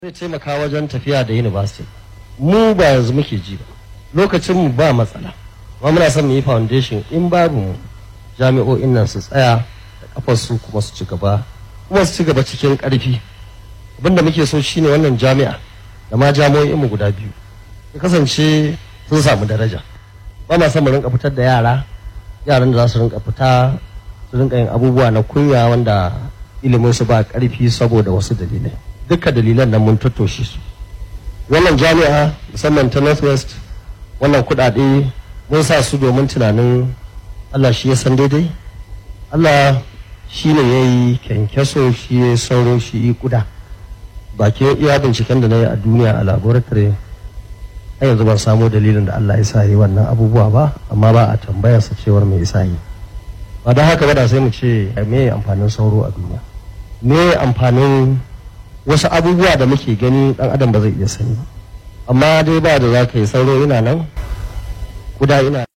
zai taimaka wajen tafiya da university mu ba yanzu muke ji ba lokacin mu ba matsala amma muna son mu yi foundation in babu mu jami'o'in nan su tsaya da kafar su kuma su ci gaba kuma su ci gaba cikin karfi abinda muke so shine wannan jami'a da ma jami'o'in mu guda biyu ya kasance sun samu daraja ba ma son mu rinka fitar da yara yaran da za su rinka fita su rinka yin abubuwa na kunya wanda ilimin su ba karfi saboda wasu dalilai duka dalilan nan mun tattoshe su wannan jami'a musamman ta northwest wannan kudade mun sa su domin tunanin allah shi ya san daidai allah shi ne ya yi kyankyaso shi ya sauro shi yi kuda bakin iya binciken da na yi a duniya a laboratory har yanzu ban samo dalilin da allah ya sa yi wannan abubuwa ba amma ba a tambayarsa cewar mai isa yi ba don haka ba da sai mu ce me amfanin sauro a duniya me amfanin wasu abubuwa da muke gani dan adam ba zai iya sani amma dai ba da za ka yi sauro ina nan kuda ina